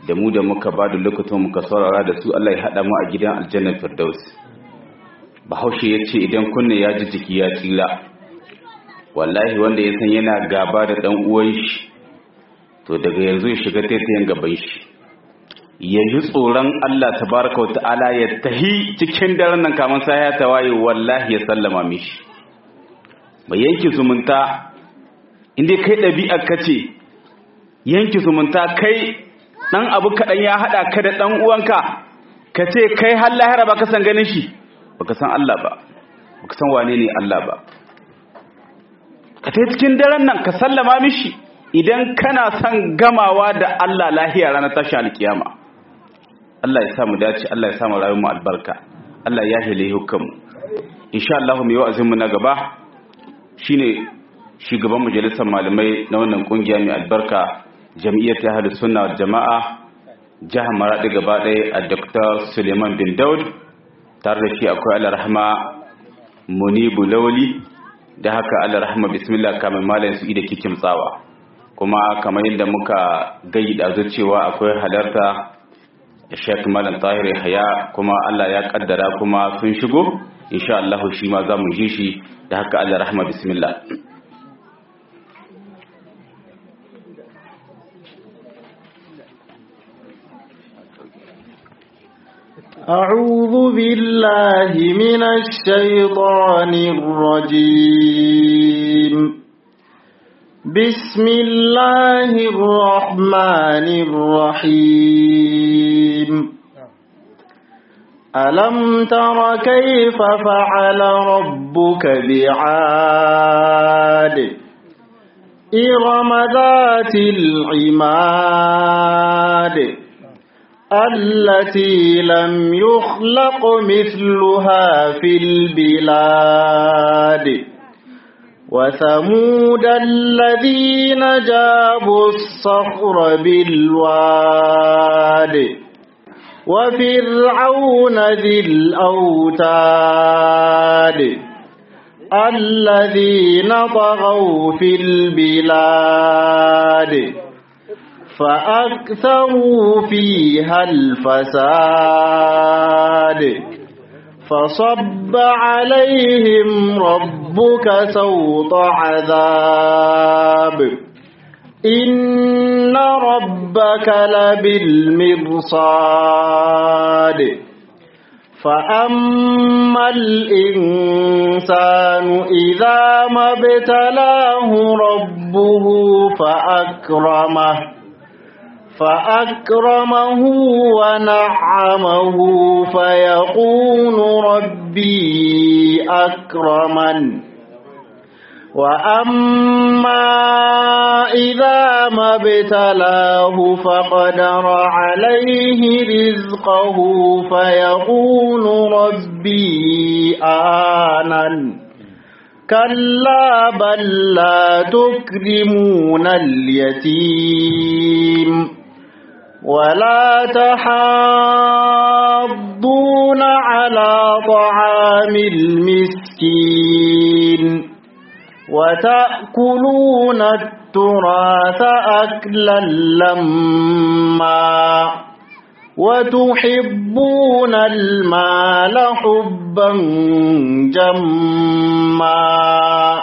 da mu da muka ba da lokacin muka saurara da su Allah ya haɗa mu a gidan aljannar firdaus bahaushe ya ce idan kunne ya ji jiki ya tsira wallahi wanda ya san yana gaba da ɗan uwan shi to daga yanzu ya shiga taitayen gaban shi ya yi tsoron Allah tabaraka wa ta'ala ya tahi cikin daren nan kamar sa ya tawaye wallahi ya sallama mishi mai yanki zumunta inda kai ɗabi'ar ka ce yanki zumunta kai ɗan abu kaɗan ya haɗa ka da ɗan uwanka ka ce kai har lahira ba ka san ganin shi ba ka san Allah ba ba ka san wane ne Allah ba ka ta cikin daren nan ka sallama mishi idan kana son gamawa da Allah lahiya ranar tashi alkiyama Allah ya samu dace Allah ya samu rayuwar mu albarka Allah ya hile hukumu insha Allah mu yi wa'azin mu na gaba shine shugaban majalisar malamai na wannan kungiya mai albarka jami'iyyar ta hada sunna wal jama'a jihar maradi gaba ɗaya a dr suleiman bin daud tare da shi akwai alarahama munibu lauli da haka alarahama bismillah kamar malam su ida kikin tsawa kuma kamar yadda muka gayi da cewa akwai halarta shek malam tahir haya kuma allah ya kaddara kuma sun shigo insha Allah shi ma za mu ji shi da haka alarahama bismillah أعوذ بالله من الشيطان الرجيم بسم الله الرحمن الرحيم ألم تر كيف فعل ربك بعاد إرم ذات العماد التي لم يخلق مثلها في البلاد وثمود الذين جابوا الصخر بالواد وفرعون ذي الأوتاد الذين طغوا في البلاد فأكثروا فيها الفساد فصب عليهم ربك سوط عذاب إن ربك لبالمرصاد فأما الإنسان إذا ما ابتلاه ربه فأكرمه فأكرمه ونعمه فيقول ربي أكرمن وأما إذا ما ابتلاه فقدر عليه رزقه فيقول ربي آنن كلا بل لا تكرمون اليتيم ولا تحاضون على طعام المسكين وتأكلون التراث أكلا لما وتحبون المال حبا جما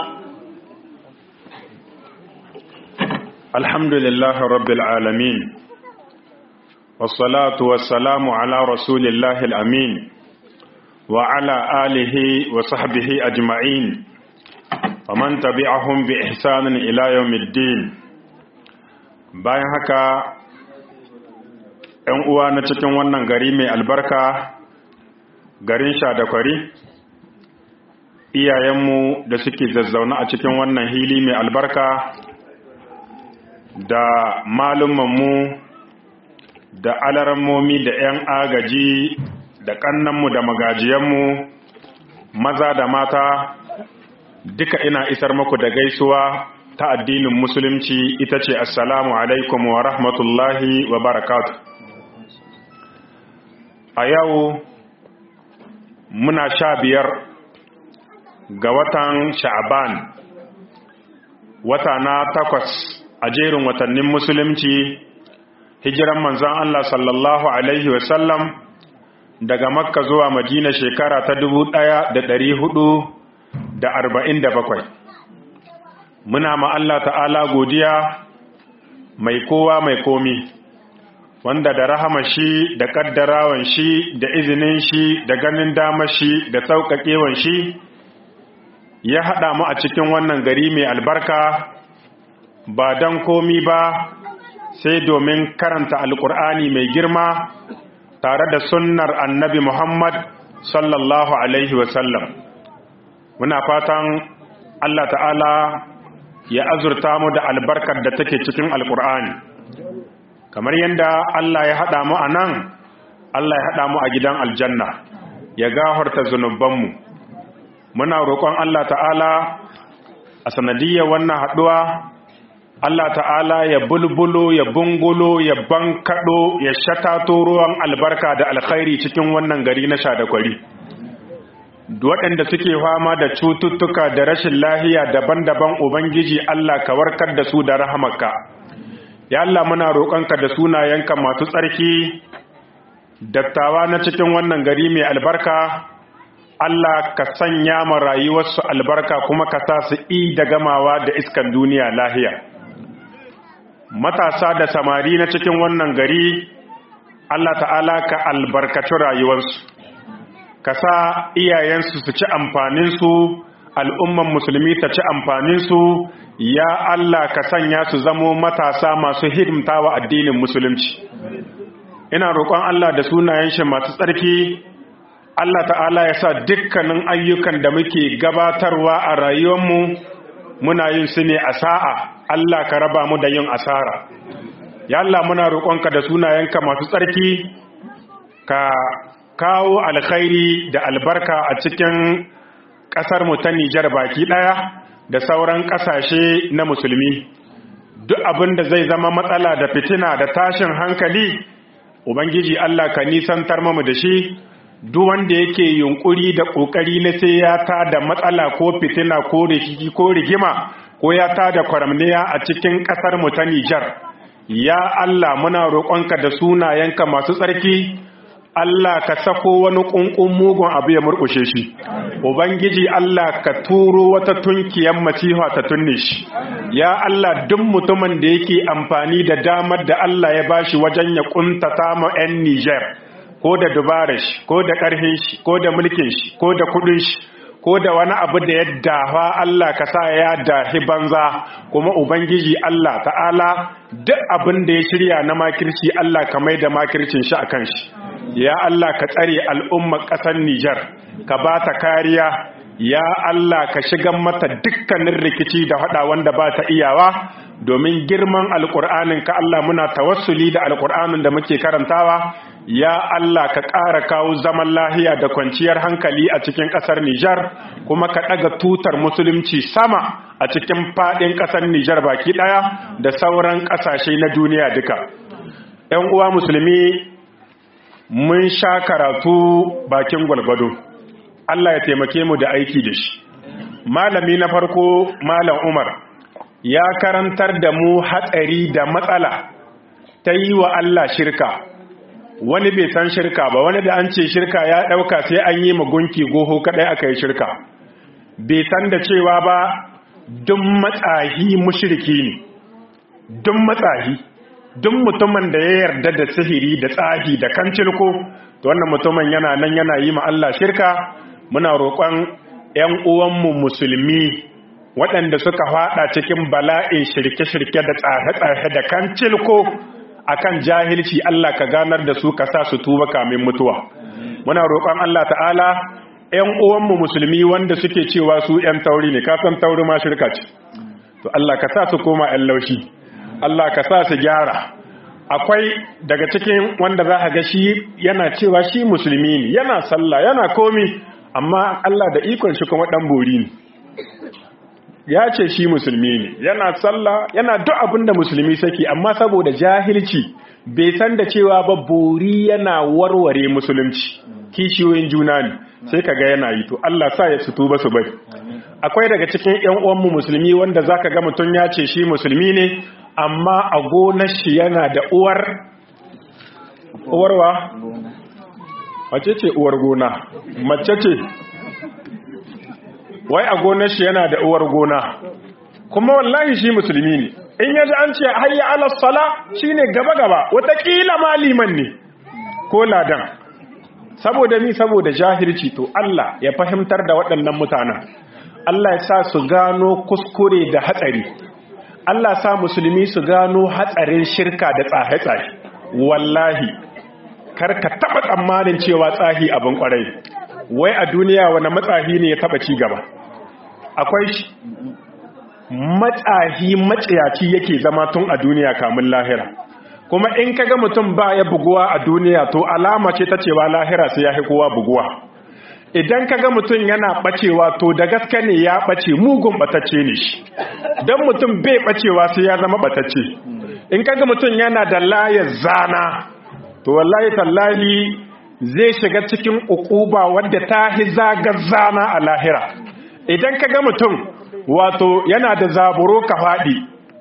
الحمد لله رب العالمين والصلاة والسلام على رسول الله الأمين وعلى آله وصحبه أجمعين ومن تبعهم بإحسان إلى يوم الدين bayan haka ‘yan uwa na cikin wannan gari mai albarka garin shadakwari iyayenmu da suke zazzauna a cikin wannan hili mai albarka da malumanmu da alarammomi da 'yan agaji da kannanmu da magajiyanmu maza da mata duka ina isar muku da gaisuwa ta addinin musulunci ita ce assalamu alaikum wa rahmatullahi wa barakatu a yau muna sha biyar ga watan sha'aban wata na takwas a jerin watannin musulunci hijiran manzon Allah sallallahu alaihi wasallam daga makka zuwa madina shekara ta dubu ɗaya da ɗari hudu da arba'in da bakwai muna ma Allah ta'ala godiya mai kowa mai komi wanda da rahama shi da kaddarawan shi da izinin shi da ganin dama shi da sauƙaƙewan shi ya haɗa mu a cikin wannan gari mai albarka ba don komi ba sai domin karanta alƙur'ani mai girma tare da sunnar annabi Muhammad sallallahu Alaihi wasallam. Muna fatan Allah ta'ala ya azurta mu da albarkar da take cikin Alƙur'ani. Kamar yadda Allah ya haɗa mu a nan, Allah ya haɗa mu a gidan aljanna, ya gafarta zunubanmu. Muna roƙon Allah ta'ala a sanadiyar wannan haɗuwa Allah ta'ala ya bulbulo ya bungulo ya bankaɗo ya shatato ruwan albarka da alkhairi cikin wannan gari na shadakwari waɗanda suke fama da cututtuka da rashin lahiya daban-daban ubangiji Allah ka warkar da su da rahamarka ya Allah muna roƙonka da sunayenka masu tsarki dattawa na cikin wannan gari mai albarka Allah ka sanya ma rayuwarsu albarka kuma ka sa su i da gamawa da iskan duniya lahiya matasa da samari na cikin wannan gari Allah ta'ala ka albarkaci rayuwarsu ka sa iyayensu su ci amfaninsu al'umman musulmi ta ci amfaninsu ya Allah ka sanya su zamo matasa masu hidimta wa addinin musulunci ina roƙon Allah da sunayen shi masu tsarki Allah ta'ala ya sa dukkanin ayyukan da muke gabatarwa a rayuwarmu muna yin su ne a sa'a Allah ka raba mu da yin asara ya Allah muna roƙonka da sunayenka masu tsarki ka kawo alkhairi da albarka a cikin ƙasar mu ta Nijar baki ɗaya da sauran ƙasashe na musulmi duk abin da zai zama matsala da fitina da tashin hankali ubangiji Allah ka nisantar mu da shi duk wanda yake yunkuri da ƙoƙari na sai ya ta da matsala ko fitina ko rikici ko rigima ko ya ta da kwaramniya a cikin ƙasar mu ta Nijar ya Allah muna roƙonka da sunayenka masu tsarki Allah ka sako wani ƙunƙun mugun abu ya murƙushe shi ubangiji Allah ka turo wata tunkiyar masiha ta tunne shi ya Allah duk mutumin da yake amfani da damar da Allah ya bashi wajen ya kuntata ma 'yan Nijar ko da dubarar shi ko da ƙarfin shi ko da mulkin shi ko da kuɗin shi ko da wani abu da ya dafa Allah ka sa ya dahi banza kuma ubangiji Allah ta'ala duk abin da ya shirya na makirci Allah ka mai da makircin shi akan shi ya Allah ka tsare al'ummar ƙasar Nijar ka ba ta kariya ya Allah ka shigan mata dukkanin rikici da hada wanda ba ta iyawa domin girman alƙur'anin ka Allah muna tawassuli da alƙur'anin da muke karantawa ya Allah ka ƙara kawo zaman lahiya da kwanciyar hankali a cikin ƙasar Nijar kuma ka ɗaga tutar musulunci sama a cikin faɗin ƙasar Nijar baki ɗaya da sauran ƙasashe na duniya duka. ‘Yan uwa musulmi mun sha karatu bakin gwalgwado, Allah ya taimake mu da aiki da shi. Malami na farko, Malam Umar, ya karantar da mu hatsari da matsala ta yi wa Allah shirka. wani bai san shirka ba wani da an ce shirka ya ɗauka sai an yi magunki goho kaɗai aka yi shirka bai san da cewa ba duk matsahi mushirki ne duk matsahi duk mutumin da ya yarda da sihiri da tsahi da kancilko to wannan mutumin yana nan yana yi ma Allah shirka muna roƙon ƴan uwanmu musulmi waɗanda suka faɗa cikin bala'in shirke-shirke da tsahe-tsahe da kancilko akan jahilci Allah ka ganar da su ka sa su tuba kamin mutuwa muna roƙon Allah ta'ala ƴan uwanmu musulmi wanda suke cewa su ƴan tauri ne ka san tauri ma shirka ce to Allah ka sa su koma ƴan laushi Allah ka sa su gyara akwai daga cikin wanda za ka ga shi yana cewa shi musulmi ne yana sallah yana komi amma Allah da ikon shi kuma dan bori ne ya ce shi musulmi ne yana sallah yana duk abin da musulmi saki amma saboda jahilci bai san da cewa ba bori yana warware musulunci kishiyoyin juna ne sai kaga yana yi to Allah sa ya su tuba su bari akwai daga cikin ƴan uwanmu musulmi wanda zaka ga mutun ya ce shi musulmi ne amma a gonar shi yana da uwar uwarwa wace ce uwar gona mace ce wai a gonar shi yana da uwar gona kuma wallahi shi musulmi ne in yaji an ce hayya ala sala shine gaba gaba watakila maliman ne ko ladan saboda ni saboda jahilci to Allah ya fahimtar da waɗannan mutanen Allah ya sa su gano kuskure da hatsari Allah sa musulmi su gano hatsarin shirka da tsahe-tsahe wallahi kar ka taba tsammanin cewa tsahi abin kwarai wai a duniya wani matsahi ne ya taba ci gaba akwai shi matsahi maciyaci yake zama tun a duniya kamun lahira kuma in kaga mutum ba ya buguwa a duniya to alama ce ta cewa lahira sai ya kowa buguwa idan kaga mutum yana bacewa to da gaske ne ya bace mugun batacce ne shi dan mutum bai bacewa sai ya zama batacce in kaga mutum yana da layar zana to wallahi tallahi zai shiga cikin ukuba wadda ta hi zagar zana a lahira idan kaga mutum wato yana da zaburo ka faɗi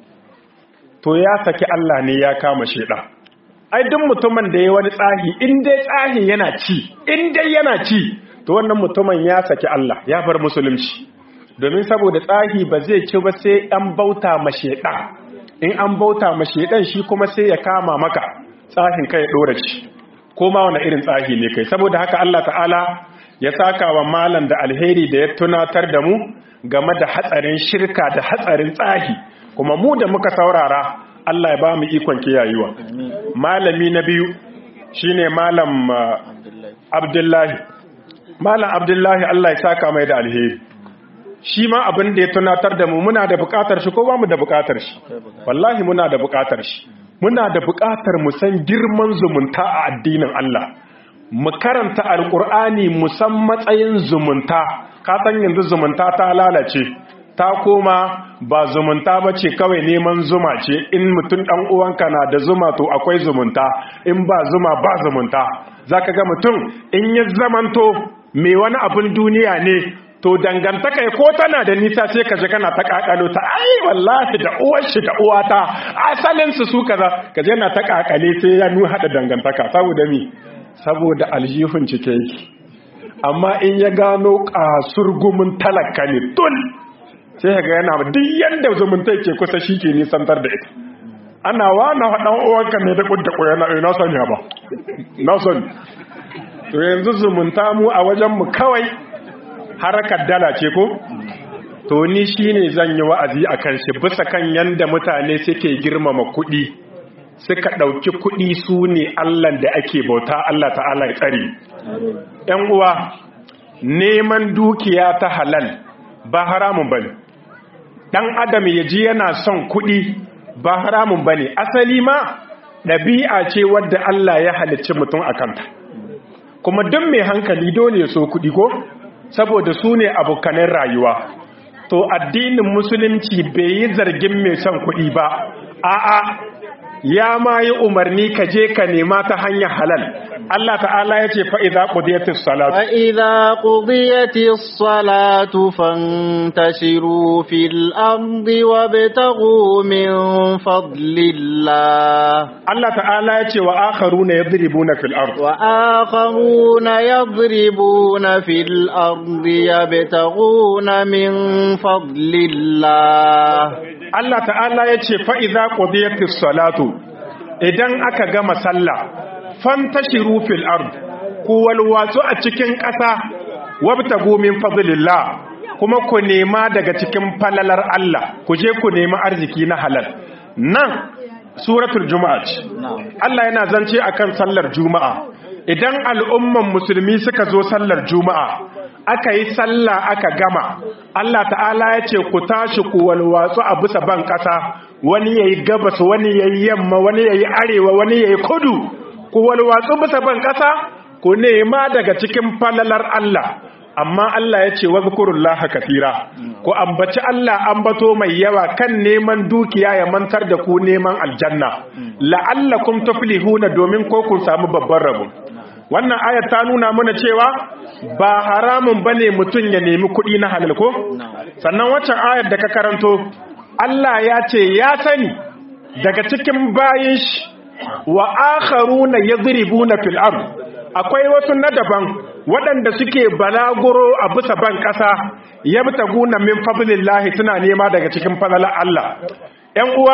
to ya saki Allah ne ya kama sheda ai duk mutumin da ya wani tsahi in dai tsahi yana ci in dai yana ci to wannan mutumin ya saki Allah ya bar musulunci domin saboda tsahi ba zai ci ba sai an bauta ma sheda in an bauta ma shedan shi kuma sai ya kama maka tsahin kai dora ci ko ma wani irin tsahi ne kai saboda haka Allah ta'ala ya saka wa malam da alheri da ya tunatar da mu game da hatsarin shirka da hatsarin tsahi kuma mu da muka saurara Allah ya ba mu ikon kiyayewa malami na biyu shine malam Abdullahi malam Abdullahi Allah ya saka mai da alheri shi ma abin da ya tunatar da mu muna da bukatar shi ko ba mu da bukatar shi wallahi muna da bukatar shi muna da bukatar mu san girman zumunta a addinin Allah mu karanta alkur'ani mu san matsayin zumunta ka san yanzu zumunta ta lalace ta koma ba zumunta ba ce kawai neman zuma ce in mutum ɗan uwanka na da zuma to akwai zumunta in ba zuma ba zumunta za ka ga mutum in ya zamanto mai wani abin duniya ne to dangantaka ko tana da nisa sai ka je kana ta kakalo ta ai wallahi da uwar shi da uwata asalin su su kaza ka je na ta kakale sai ya nu hada dangantaka saboda mi saboda aljihun cike yake amma in ya gano kasurgumin talaka ne tun sai ga yana duk yanda zumunta ke kusa shi ke nisantar da ita ana wana dan uwanka ne da kudda koyana na sani ba na sani to yanzu zumunta mu a wajen mu kawai harakar dala ce ko to ni shine zan yi wa'azi akan shi bisa kan yanda mutane suke girmama kuɗi suka ɗauki kuɗi su ne Allah da ake bauta Allah ta'ala ya tsare ‘yan uwa neman dukiya ta halal ba haramun bane ɗan adam ya ji yana son kuɗi ba haramun bane asali ma ɗabi'a ce wadda Allah ya halicci mutum a kanta kuma duk mai hankali dole ya so kuɗi ko saboda su ne abokanin rayuwa to addinin musulunci bai yi zargin mai son kuɗi ba a'a ya ma yi umarni ka je ka nema ta hanyar halal Allah ta'ala ya ce fa'iza ƙudiyatis salatu فإذا قضيت الصلاة فانتشروا في الأرض وابتغوا من فضل الله Allah ta'ala ya ce wa akharu na yadribuna fil ard وآخرون يضربون في الأرض يبتغون من فضل الله Allah ta'ala ya ce fa'iza ƙudiyatis salatu idan aka gama sallah fantashiru fil ard ku walwatsu a cikin ƙasa wabtagu min fadlillah kuma ku nema daga cikin falalar Allah ku je ku nemi arziki na halal nan suratul juma'a ce Allah yana zance akan sallar juma'a idan al'umman musulmi suka zo sallar juma'a aka yi sallah aka gama Allah ta'ala ya ce ku tashi ku walwatsu a bisa ban ƙasa wani yayi gabas wani yayi yamma wani yayi arewa wani yayi kudu ku walwatsu bisa ban ƙasa ku nema daga cikin falalar Allah amma Allah ya ce wazkurullaha kathira ku ambaci Allah ambato mai yawa kan neman dukiya ya mantar da ku neman aljanna la'allakum tuflihuna domin ko kun samu babban rabo wannan ayat ta nuna mana cewa ba haramun bane mutum ya nemi kuɗi na halal ko sannan waccan ayat da ka karanto Allah ya ce ya sani daga cikin bayin shi wa akharuna yadribuna fil ard akwai wasu na daban waɗanda suke balaguro a bisa ban ƙasa yabtaguna min fadlillahi suna nema daga cikin fadalar Allah ƴan uwa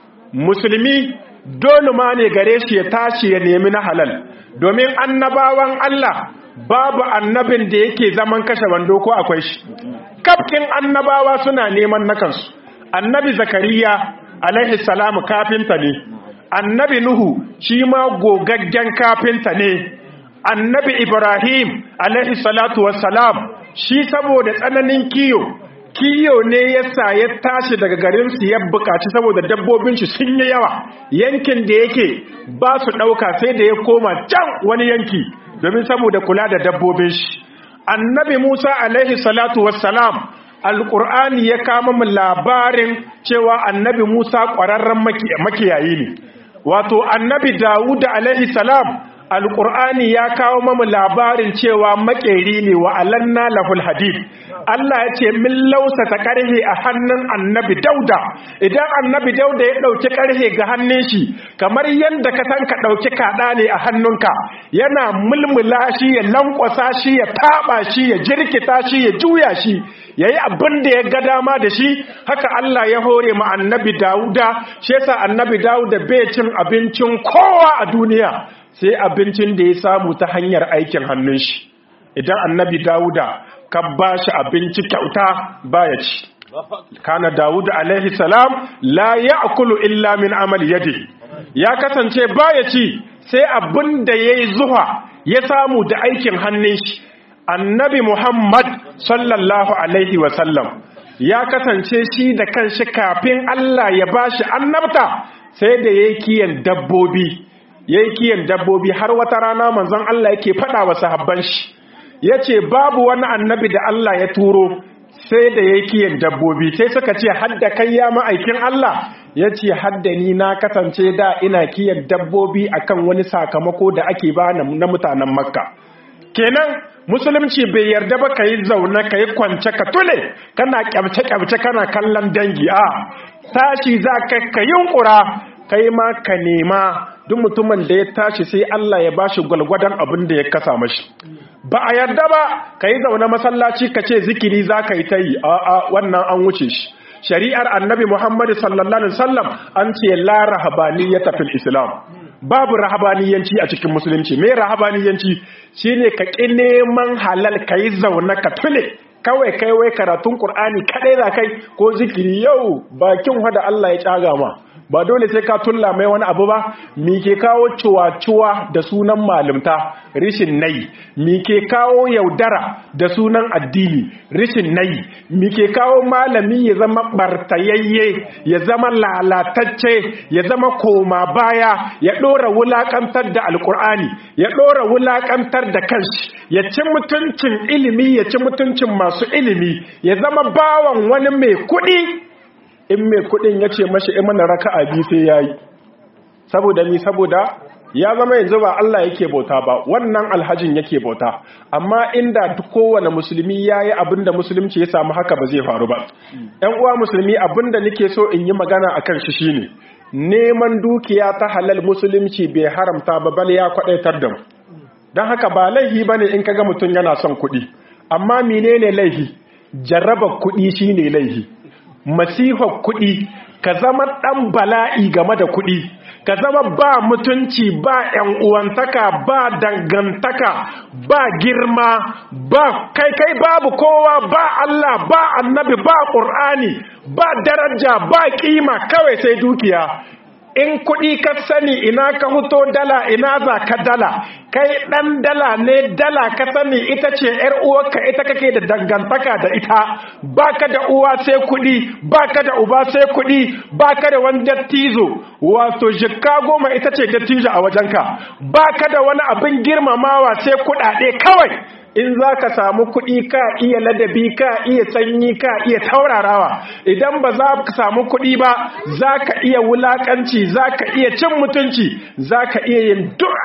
musulmi dole ma ne gare shi ya tashi ya nemi na halal domin annabawan Allah babu annabin da yake zaman kashe wando ko akwai shi kafkin annabawa suna neman na kansu annabi zakariya alaihi salamu kafinta ne annabi nuhu shi ma gogaggen kafinta ne annabi ibrahim alaihi salatu wassalam shi saboda tsananin kiyo kiyo ne yasa ya tashi daga garin su ya bukaci saboda dabbobin shi sun yi yawa yankin da yake ba su dauka sai da ya koma can wani yanki domin saboda kula da dabbobin shi annabi musa alaihi salatu wassalam alƙur'ani ya kama mu labarin cewa annabi Musa ƙwararren makiyayi ne wato annabi Dawud alaihi salam alƙur'ani ya kawo mamu labarin cewa makeri ne wa alanna lahul hadid Allah ya ce min lausa ta ƙarhe a hannun annabi Dauda idan annabi Dauda ya ɗauki ƙarhe ga hannun shi kamar yadda ka san ka ɗauki kaɗa ne a hannunka yana mulmula shi ya lankwasa shi ya taɓa shi ya jirkita shi ya juya shi ya yi abin da ya ga dama da shi haka Allah ya hore ma annabi Dawuda shi yasa annabi Dawuda bai cin abincin kowa a duniya sai abincin da ya samu ta hanyar aikin hannun shi idan annabi Dawuda ka ba shi abinci kyauta baya ci kana Dawud alaihi salam la ya'kulu illa min amali yadi ya kasance baya ci sai abin da yayi zuwa ya samu da aikin hannun shi annabi Muhammad sallallahu Alaihi wasallam ya kasance shi da kanshi kafin Allah ya bashi annabta sai da ya yi kiyan dabbobi ya yi kiyan dabbobi har wata rana manzon Allah yake faɗa wa sahabban shi ya ce babu wani annabi da Allah ya turo sai da ya yi kiyan dabbobi sai suka ce hadda kai ya ma'aikin Allah ya ce hadda ni na kasance da ina kiyan dabbobi akan wani sakamako da ake ba na mutanen makka kenan musulunci bai yarda ba ka yi zaune ka yi kwance ka tule kana kyamce-kyamce kana kallon dangi a tashi za ka ka yunkura kai ma ka nema duk mutumin da ya tashi sai Allah ya bashi gwalgwadon abin da ya kasa mashi ba a yarda ba ka yi zaune masallaci ka ce zikiri za ka yi ta yi a wannan an wuce shi shari'ar annabi muhammadu sallallahu alaihi wasallam an ce la rahabaniyata fil islam babu rahabaniyanci a cikin musulunci me rahabaniyanci shine ka ƙi neman halal ka yi zaune ka tule kawai kai wai karatun ƙur'ani kaɗai za kai ko zikiri yau bakin wada Allah ya ƙyaga ma ba dole sai ka tulla mai wani abu ba mi ke kawo cuwa-cuwa da sunan malimta rishin nai mi ke kawo yaudara da sunan addini rishin nai mi ke kawo malami ya zama bartayayye ya zama lalatacce ya zama koma baya ya ɗora wulaƙantar da alƙur'ani ya ɗora wulaƙantar da kanshi ya ci mutuncin ilimi ya ci mutuncin masu ilimi ya zama bawan wani mai kuɗi in mai kudin ya ce mashi imana raka'a biyu sai ya yi saboda ni saboda ya zama yanzu ba Allah yake bauta ba wannan alhajin yake bauta amma inda duk kowane musulmi ya yi abinda musulunci ya samu haka ba zai faru ba ‘yan uwa musulmi abinda nake so in yi magana a kan shi shine neman dukiya ta halal musulunci bai haramta ba bal ya kwadaitar da mu don haka ba laihi ba ne in kaga mutum yana son kuɗi amma menene laihi jarraba kuɗi shine laihi masifar kuɗi ka zama ɗan bala'i game da kuɗi ka zama ba mutunci ba ‘yan uwantaka ba dangantaka ba girma ba kai kai babu kowa ba Allah ba annabi ba ƙur'ani ba daraja ba ƙima kawai sai dukiya in kuɗi ka sani ina ka huto dala ina za ka dala kai ɗan dala ne dala ka sani ita ce ‘yar uwarka ita kake da dangantaka da ita baka da uwa sai kuɗi baka da uba sai kuɗi baka da wani dattizo wato jikka goma ita ce dattijo a wajenka baka da wani abin girmamawa sai kuɗaɗe kawai in za ka samu kuɗi ka iya ladabi ka iya sanyi ka iya taurarawa idan ba za ka samu kuɗi ba za ka iya wulaƙanci za ka iya cin mutunci za ka iya yin duk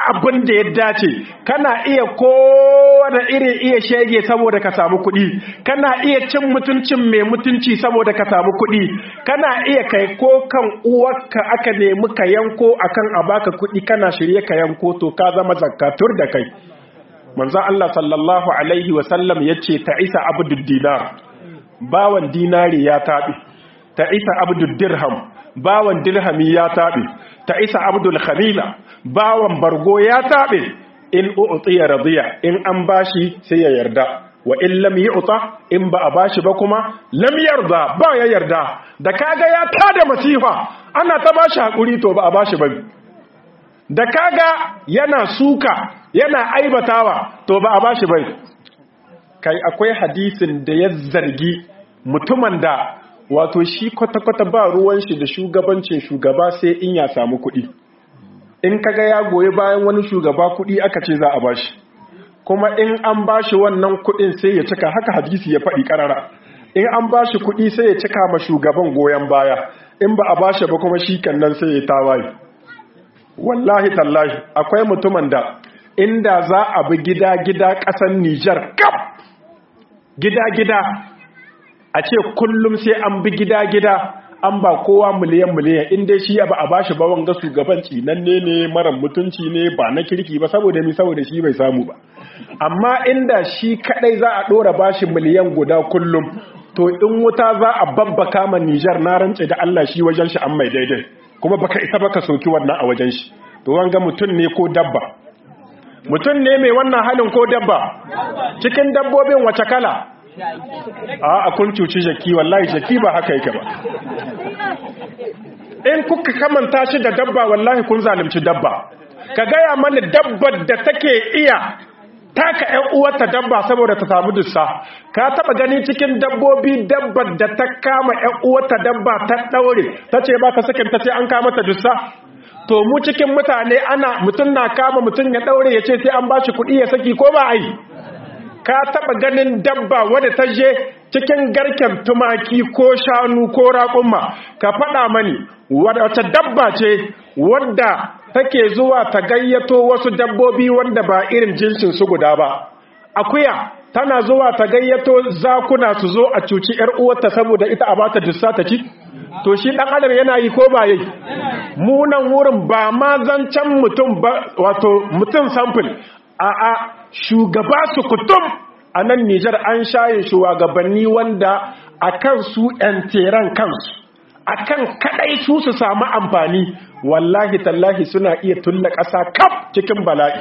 abin da ya dace kana iya kowane irin iya shege saboda ka samu kuɗi kana iya cin mutuncin mai mutunci saboda ka samu kuɗi kana iya kai ko kan uwarka aka nemi ka yanko akan a baka kuɗi kana shirye ka yanko to ka zama zakatur da kai manzon Allah sallallahu alaihi wa sallam yace ta isa abdud dinar bawan dinari ya tabi ta isa abdud dirham bawan dirhami ya tabi ta isa abdul khamila bawan bargo ya tabe in u'tiya radiya in an bashi sai ya yarda wa in lam yu'ta in ba a bashi ba kuma lam yarda ba ya yarda da kaga ya tada masifa ana ta bashi hakuri to ba a bashi ba da kaga yana suka yana aibatawa to ba a bashi ba kai akwai hadisin da ya zargi mutumin da wato shi kwata-kwata ba ruwan shi da shugabancin shugaba sai in ya samu kuɗi in kaga ya goyi bayan wani shugaba kuɗi aka ce za a bashi kuma in an bashi wannan kuɗin sai ya cika haka hadisi ya faɗi ƙarara in an bashi kuɗi sai ya cika ma shugaban goyon baya in ba a bashi ba kuma shi nan sai ya tawaye wallahi tallahi akwai mutumin da inda za a bi gida-gida ƙasar Nijar kaf gida-gida a ce kullum sai an bi gida-gida an ba kowa miliyan-miliyan inda shi ba a bashi ba wanga shugabanci nan ne ne mara mutunci ne ba na kirki ba saboda mi saboda shi bai samu ba amma inda shi kadai za a dora bashi miliyan guda kullum to in wuta za a babbaka ma Nijar na rance da Allah shi wajen shi an mai daidai kuma baka isa baka soki wannan a wajen shi to wanga mutum ne ko dabba mutum ne mai wannan halin ko dabba cikin dabbobin wace kala a a kun cuci jaki wallahi jaki ba haka yake ba in kuka kamanta shi da dabba wallahi kun zalunci dabba ka gaya mana dabbar da take iya taka ƴan uwarta dabba saboda ta samu dussa ka taba gani cikin dabbobi dabbar da ta kama ƴan uwarta dabba ta daure ta ce ba ka sakin ta ce an kama ta dussa to mu cikin mutane ana mutum na kama mutum ya daure ya ce sai an bashi kuɗi ya saki ko ba ai ka taba ganin dabba wadda ta je cikin garken tumaki ko shanu ko raƙumma ka faɗa mani wacce dabba ce wadda take zuwa ta gayyato wasu dabbobi wanda ba irin jinsin su guda ba akuya tana zuwa ta gayyato zakuna su zo a cuci yar uwarta saboda ita a bata dussa ta ci to shi dan adam yana yi ko ba yi mu nan wurin ba ma zancen mutum ba wato mutum sample a a shugaba su kutum a nan Nijar an shaye shugabanni wanda akan su yan teran kansu akan kadai su su samu amfani wallahi tallahi suna iya tulla ƙasa kaf cikin bala'i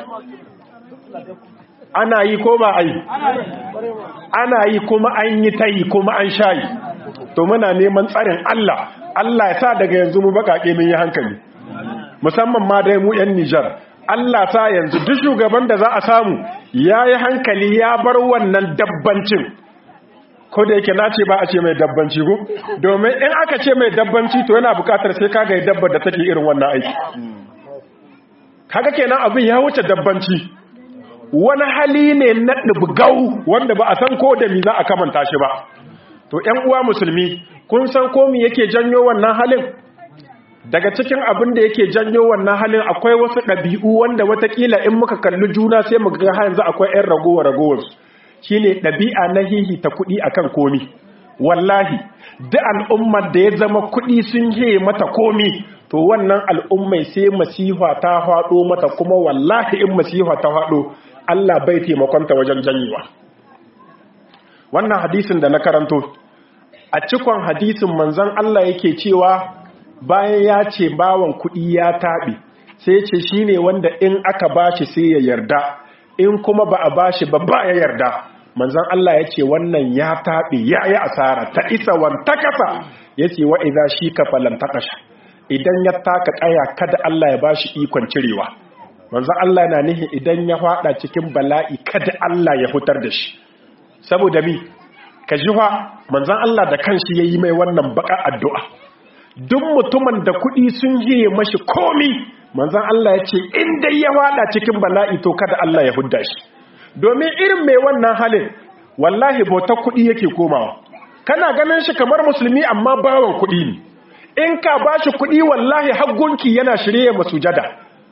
ana yi ko ba a yi ana yi kuma an yi ta yi kuma an shayi to muna neman tsarin Allah Allah ya sa daga yanzu mu baƙaƙe mun yi hankali musamman ma dai mu 'yan Nijar Allah sa yanzu duk shugaban da za a samu ya yi hankali ya bar wannan dabbancin ko da yake na ce ba a ce mai dabbanci ko domin in aka ce mai dabbanci to yana bukatar sai kaga ya dabbar da take irin wannan aiki kaga kenan abin ya wuce dabbanci wani hali ne na dubgau wanda ba a san ko da mi za a kamanta shi ba to ƴan uwa musulmi kun san ko me yake janyo wannan halin daga cikin abin da yake janyo wannan halin akwai wasu ɗabi'u wanda watakila in muka kalli juna sai mu ga yanzu akwai ƴan ragowa ragowarsu shine ɗabi'a na hihita kuɗi akan komi wallahi duk al'ummar da ya zama kuɗi sun yi mata komi to wannan al'ummai sai masifa ta faɗo mata kuma wallahi in masifa ta faɗo Allah bai taimakonta wajen janyewa wannan hadisin da na karanto a cikon hadisin manzon Allah yake cewa bayan ya ce bawan kuɗi ya taɓe sai ce shine wanda in aka bashi sai ya yarda in kuma ba a bashi ba ba ya yarda manzon Allah ya ce wannan ya taɓe ya yi asara ta isa wanta kasa ya ce wa iza shi ka falantakasha idan ya taka ƙaya kada Allah ya bashi ikon cirewa manzon Allah na nihi idan ya faɗa cikin bala'i kada Allah ya hutar da shi saboda mi ka ji fa manzon Allah da kanshi yayi mai wannan baka addu'a duk mutumin da kuɗi sun yi mashi komi manzon Allah ya ce in dai ya faɗa cikin bala'i to kada Allah ya hudda shi domin irin mai wannan halin wallahi bauta kuɗi yake komawa kana ganin shi kamar musulmi amma bawan kuɗi ne in ka ba shi kuɗi wallahi haggunki yana shirye masujada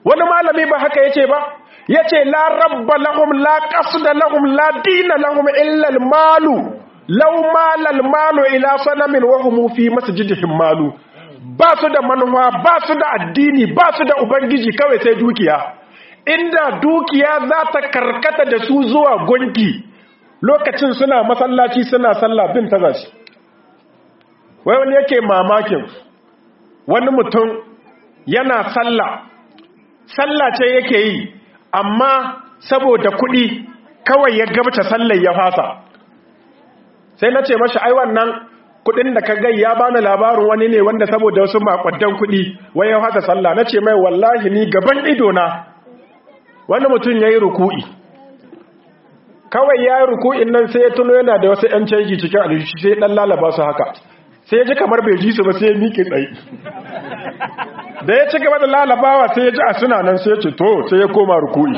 wani malami ba haka yace ba yace la rabba lahum la qasda lahum la dina lahum illa al-malu law mala al-malu ila sanamin wa hum fi masjidihim malu ba su da manufa ba su da addini ba su da ubangiji kawai sai dukiya inda dukiya za ta karkata da su zuwa gunki lokacin suna masallaci suna sallah bin ta zashi wai wani yake mamakin wani mutum yana sallah sallah ce yake yi amma saboda kuɗi kawai ya gabata sallar ya fasa sai na ce mashi ai wannan kuɗin da ka gai ya bani labarin wani ne wanda saboda wasu makwaddan kuɗi wai ya fasa sallah na ce mai wallahi ni gaban idona wani mutum ya yi ruku'i kawai ya yi ruku'in nan sai ya tuno yana da wasu ‘yan canji cikin alishi sai ɗan lalaba su haka sai ya ji kamar bai ji su ba sai ya miƙe tsaye da ya ci gaba da lalabawa sai ya ji a suna nan sai ya ce to sai ya koma ruku'i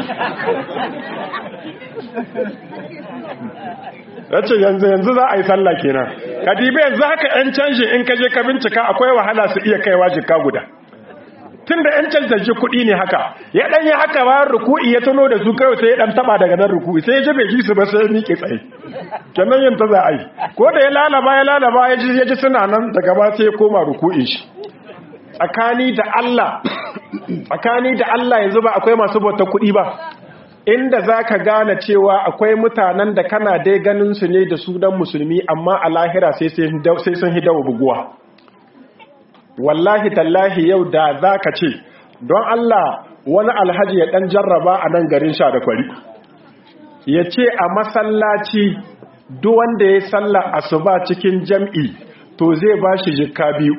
ya ce yanzu yanzu za a yi sallah kenan kadibe yanzu haka ‘yan canji in ka je ka bincika akwai wahala su iya kaiwa jika guda tun da ‘yan cancanci kuɗi ne haka ya ɗan yi haka bayan ruku'i ya tuno da su kawai sai ya ɗan taɓa daga nan ruku'i sai ya ji bai ji su ba sai ya miƙe tsaye kenan yin ta za a yi ko da ya lalaba ya lalaba ya ji ya ji suna nan daga ba sai ya koma ruku'in shi tsakani da Allah tsakani da Allah yanzu ba akwai masu bautar kuɗi ba inda za ka gane cewa akwai mutanen da kana dai ganin su ne da sunan musulmi amma a lahira sai sun hidawa buguwa wallahi tallahi yau da za ka ce don Allah wani alhaji ya ɗan jarraba a nan garin sha da kwari ya ce a masallaci duk wanda ya salla asuba cikin jam'i to zai ba shi jikka biyu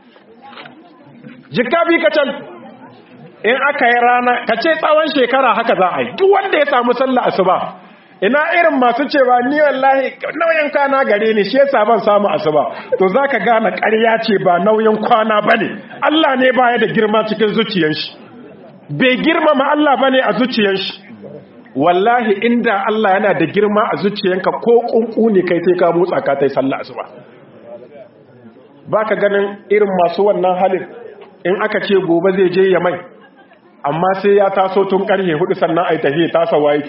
jikka biyu kacal in aka yi rana ka ce tsawon shekara haka za a yi duk wanda ya samu salla asuba ina irin masu cewa ni wallahi nauyin kwana gare ni shi yasa ban samu asuba to zaka gane ƙarya ce ba nauyin kwana bane Allah ne baya da girma cikin zuciyar shi bai girmama Allah bane a zuciyar shi wallahi inda Allah yana da girma a zuciyanka ko kunku ne kai sai ka motsa ka tai sallah asuba baka ganin irin masu wannan halin in aka ce gobe zai je ya mai amma sai ya taso tun karhe hudu sannan ai tafiye tasa waye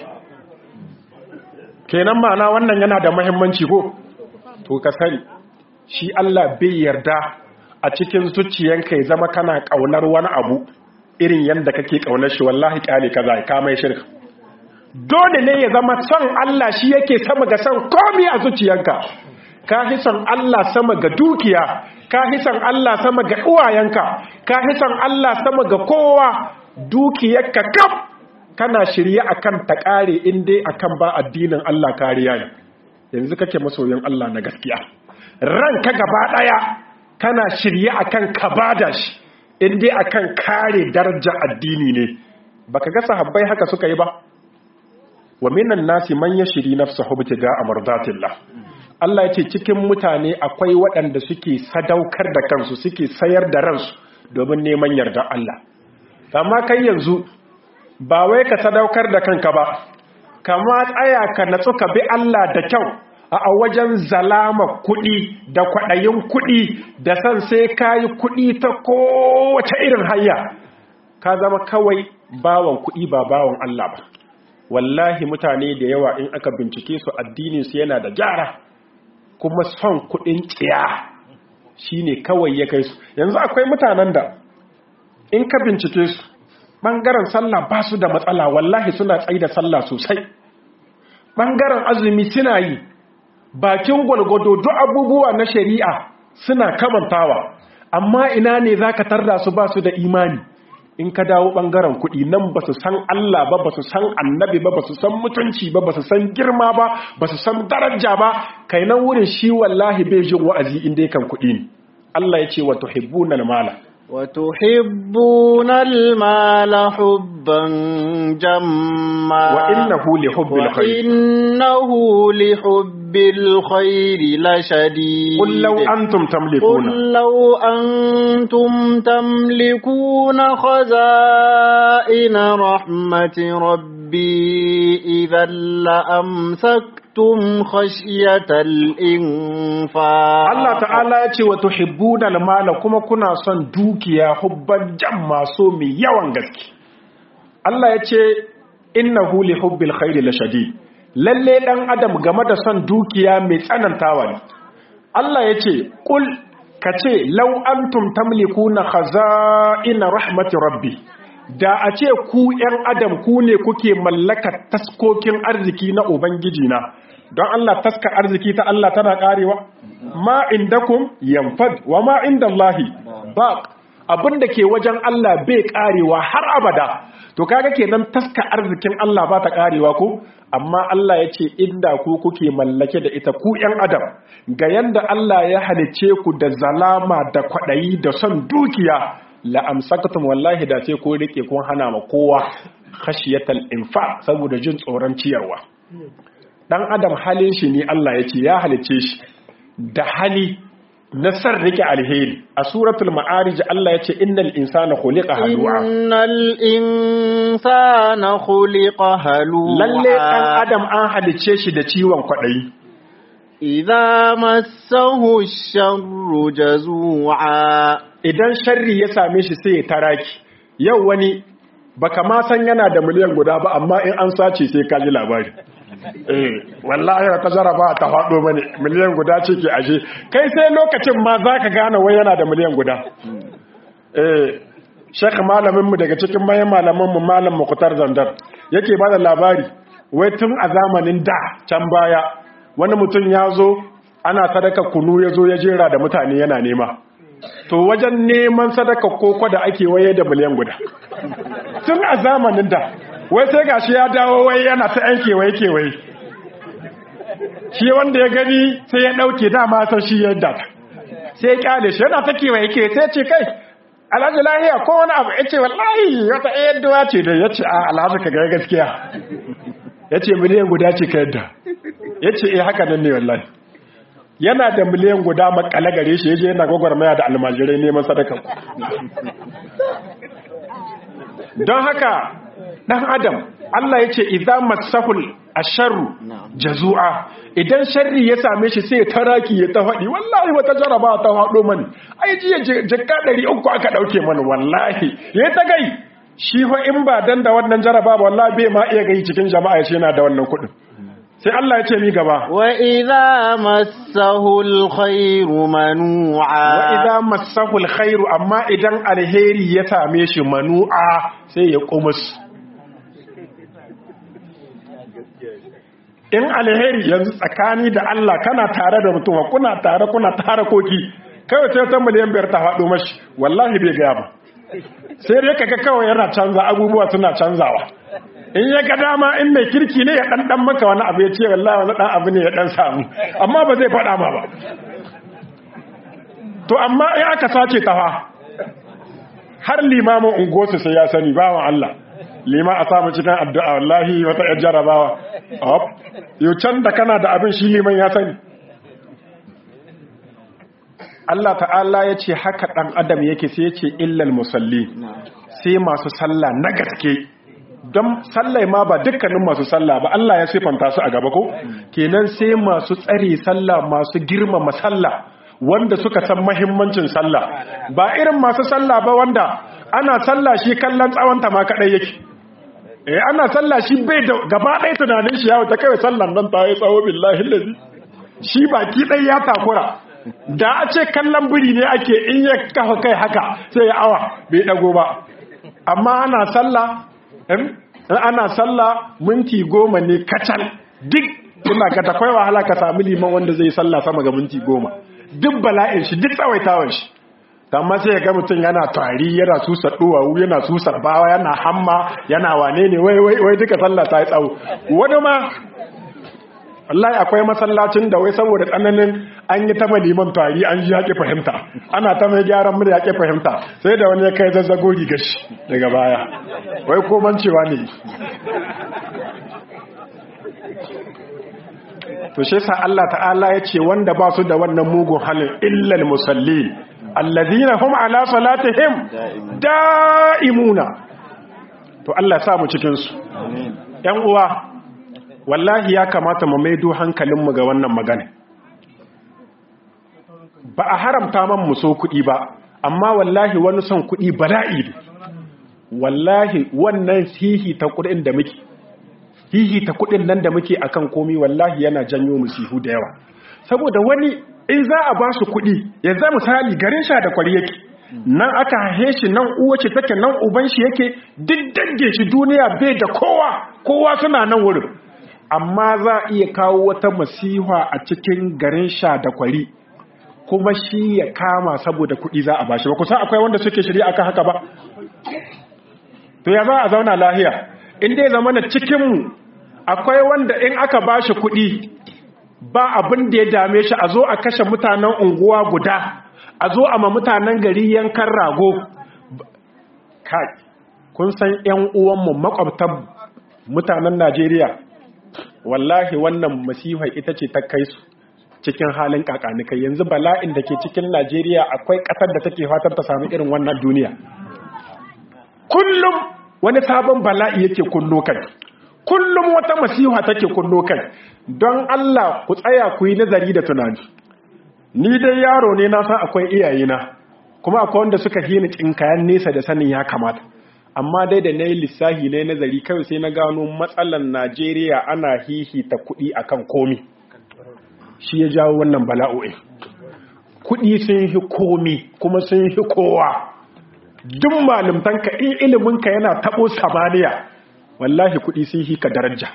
kenan ma'ana wannan yana da mahimmanci ko to ka sani shi Allah bai yarda a cikin zuciyanka ya zama kana kaunar wani abu irin yanda kake kaunar shi wallahi kyale kaza ka mai shirka dole ne ya zama son Allah shi yake sama ga son komai a zuciyanka ka fi son Allah sama ga dukiya ka fi son Allah sama ga uwayenka ka fi son Allah sama ga kowa dukiyarka kaf kana shirye akan ta kare in dai akan ba addinin Allah kariya ne yanzu kake masoyin Allah na gaskiya ranka gaba daya kana shirye akan ka bada shi in dai akan kare daraja addini ne baka ga sahabbai haka suka yi ba wa minan nasi man yashri nafsahu bitiga amardatillah Allah yace cikin mutane akwai waɗanda suke sadaukar da kansu suke sayar da ransu domin neman yarda Allah amma kai yanzu ba wai ka sadaukar da kanka ba kama tsaya ka natsu ka bi Allah da kyau a wajen zalama kuɗi da kwaɗayin kuɗi da san sai ka yi kuɗi ta kowace irin hanya ka zama kawai bawan kuɗi ba bawan Allah ba wallahi mutane da yawa in aka bincike su addininsu yana da gyara kuma son kuɗin tsiya shine kawai ya kai su yanzu akwai mutanen da in ka bincike su ɓangaren sallah ba su da matsala wallahi suna tsaye da sallah sosai ɓangaren azumi suna yi bakin gwalgwado duk abubuwa na shari'a suna kamantawa amma ina ne za ka tarda su ba su da imani in ka dawo ɓangaren kuɗi nan ba su san Allah ba ba su san annabi ba ba su san mutunci ba ba su san girma ba ba su san daraja ba kai nan wurin shi wallahi bai jin wa'azi inda kan kuɗi ne Allah ya ce wa tuhibbuna mala وتحبون المال حبا جما وإنه لحب الخير وإنه لحب الخير لشديد قل لو أنتم تملكون قل لو أنتم تملكون خزائن رحمة ربي إذا لأمسكتم خشية الإنفاق Allah ta'ala ya ce wa tuhibbuna al-mala kuma kuna son dukiya hubban jamma so mai yawan gaske Allah ya ce innahu li hubbil khairi lashadid lalle dan adam game da son dukiya mai tsanantawa ne Allah ya ce kul kace law antum tamlikuna khaza'ina rahmati rabbi da a ce ku ‘yan adam ku ne kuke mallaka taskokin arziki na Ubangiji na, don Allah taska arziki ta Allah tana ƙarewa? Ma indakum yanfad wa ma inda Allahi ba abin da ke wajen Allah bai ƙarewa har abada. To kaga kenan taska arzikin Allah ba ta ƙarewa ko? Amma Allah ya ce inda ku kuke mallake da ita ku ‘yan adam, ga yanda Allah ya halicce ku da zalama da kwaɗayi da son dukiya la'amsakatum wallahi da ce ko rike kun hana ma kowa khashiyatal infa saboda jin tsoron ciyarwa dan adam halin shi ne Allah ya ce ya halice shi da hali na san rike alheri a suratul ma'arij Allah ya ce innal insana khuliqa halu'a innal insana khuliqa halu'a lalle dan adam an halice shi da ciwon kwadayi idza massahu sharru jazu'a idan sharri ya same shi sai ya taraki yau wani baka ma san yana da miliyan guda ba amma in an sace sai ka ji labari eh wallahi ta jaraba ta faɗo mani miliyan guda ce ke ashe kai sai lokacin ma zaka gane wai yana da miliyan guda eh shek malamin mu daga cikin mayan malaman mu malam Mukhtar Zandar yake bada labari wai tun a zamanin da can baya wani mutum ya zo ana sadaka kunu ya zo ya jera da mutane yana nema to wajen neman sadaka koko da ake waye da miliyan guda tun a zamanin da wai sai gashi ya dawo wai yana ta yan kewaye kewaye shi wanda ya gani sai ya dauke dama san shi yadda sai ya kyale shi yana ta kewaye ke sai ce kai alhaji lahiya ko wani abu ya ce wallahi wata yadda ce da ya ce a alhaji ka gaya gaskiya ya ce miliyan guda ce ka yadda ya ce eh haka nan ne wallahi yana da miliyan guda makale gare shi yaje yana gwagwarmaya da almajirai neman sadaka don haka dan adam Allah ya ce idza masahul asharru jazu'a idan sharri ya same shi sai ya taraki ya ta faɗi wallahi wata jaraba ta faɗo mani ai jiya jikka 300 aka dauke mani wallahi ya ta gai shi fa in ba dan da wannan jaraba ba wallahi bai ma iya gai cikin jama'a ya ce yana da wannan kuɗin sai Allah ya ce mi gaba wa idza massahu alkhairu manu'a wa idza massahu alkhairu amma idan alheri ya same shi manu'a sai ya kumus in alheri yanzu tsakani da Allah kana tare da mutum kuna tare kuna tare koki kai sai ta miliyan biyar ta faɗo mashi wallahi bai gaya ba sai dai kaga kawai yana canza abubuwa suna canzawa in ya ga dama in mai kirki ne ya dan maka wani abu ya ce wallahi wani dan abu ne ya dan samu amma ba zai faɗa ma ba to amma in aka sace ta fa har limamin ungosu sai ya sani bawan Allah lima a samu cikin addu'a wallahi wata yar jarabawa op yau can da kana da abin shi liman ya sani Allah ta'ala ya ce haka ɗan adam yake sai ya ce illal musalli sai masu sallah na gaske don sallai ma ba dukkanin masu sallah ba Allah ya siffanta su a gaba ko kenan sai masu tsare sallah masu girmama sallah wanda suka san mahimmancin sallah ba irin masu sallah ba wanda ana sallah shi kallon tsawonta ma kadai yake eh ana sallah shi bai da gaba ɗaya tunanin shi yawo ta kai sallan nan ta yi tsawo billahi lazi shi baki ɗaya ya takura da a ce kallon biri ne ake in ya kafa kai haka sai ya awa bai dago ba amma ana sallah in ana sallah minti goma ne kacal duk ina ka takwai wahala ka sami liman wanda zai sallah sama ga minti goma duk bala'in shi duk tsawaitawan shi amma sai ga mutum yana tari yana susa duwawu yana susa bawa yana hamma yana wane ne wai wai wai duka sallah ta yi tsawo wani ma wallahi akwai masallacin da wai saboda tsananin an yi ta liman tari an ji yaƙi fahimta ana ta mai gyaran murya yaƙi fahimta sai da wani ya kai zazzago rigar shi daga baya wai ko mancewa ne to shi sa Allah ta'ala ya ce wanda ba su da wannan mugun halin illal musallin allazina hum ala salatihim da'imuna to Allah ya sa mu cikin su ƴan uwa wallahi ya kamata mu maido hankalinmu ga wannan magana ba a haramta man mu so kuɗi ba amma wallahi wani son kuɗi bala'i ne wallahi wannan hihi ta kudin da muke hihi ta kudin nan da muke akan komi wallahi yana janyo musihu da yawa saboda wani in za a ba su kudi yanzu misali garin sha da kwari yake nan aka haihe shi nan uwa ce take nan uban shi yake duk dange shi duniya bai da kowa kowa suna nan wurin amma za a iya kawo wata masiha a cikin garin sha da kwari kuma shi ya kama saboda kuɗi za a bashi ba kusa akwai wanda suke shirya akan haka ba to ya za a zauna lahiya in dai zama na cikinmu akwai wanda in aka bashi kuɗi ba abin da ya dame shi a zo a kashe mutanen unguwa guda a zo a ma mutanen gari yankan rago kai kun san yan uwanmu makwabtan mutanen najeriya wallahi wannan masifar ita ce ta kai su cikin halin kakanikai yanzu bala'in da ke cikin najeriya akwai ƙasar da take fatar ta sami irin wannan duniya kullum wani sabon bala'i yake kunno kai kullum wata masiha take kunno kai don allah ku tsaya ku yi nazari da tunani ni dai yaro ne na san akwai iyayena kuma akwai wanda suka hini kayan nesa da sanin ya kamata amma dai da na yi lissahi na nazari kawai sai na gano matsalan najeriya ana hihita kuɗi akan komi shi ya jawo wannan bala'o'i kuɗi sun yi komi kuma sun yi kowa duk malimtanka in iliminka yana taɓo samaniya wallahi kuɗi sun yi ka daraja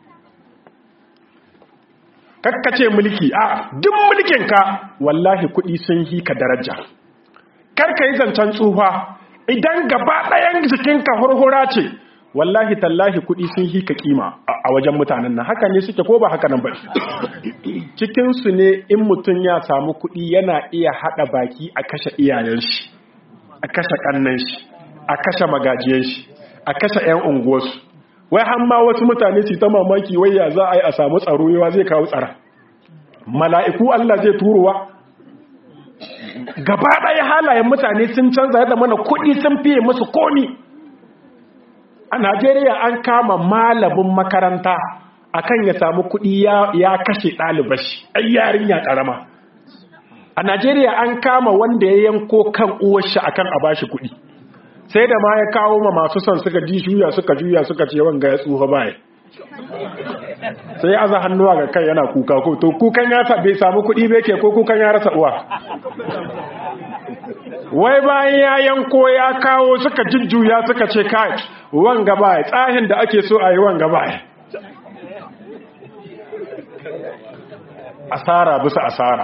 kakkace mulki a duk mulkinka wallahi kuɗi sun yi ka daraja karka yi zancen tsufa idan gaba ɗayan jikinka hurhura ce wallahi tallahi kuɗi sun yi ka kima a wajen mutanen nan haka ne suke ko ba haka nan ba cikinsu ne in mutum ya samu kuɗi yana iya haɗa baki a kashe iyayen shi a kashe ƙannan shi a kashe magajiyan shi a kashe 'yan unguwarsu wai har ma wasu mutane su ta mamaki wai ya za a yi a samu tsaro yawa zai kawo tsara mala'iku Allah zai turowa gaba ɗaya halayen mutane sun canza yadda mana kuɗi sun fiye musu komi a Najeriya an kama malamin makaranta akan ya samu kuɗi ya kashe ɗalibashi ai yarinya ƙarama a Najeriya an kama wanda ya yanko kan uwarshi akan a bashi kuɗi sai da ma ya kawo ma masu son suka ji juya suka juya suka ce wanga ya tsufa baya sai aza hannuwa ga kai yana kuka ko to kukan ya bai samu kuɗi bai ke ko kukan ya rasa uwa wai bayan ya yanko ya kawo suka jujjuya suka ce kai wanga baya tsahin da ake so a yi wanga baya asara bisa asara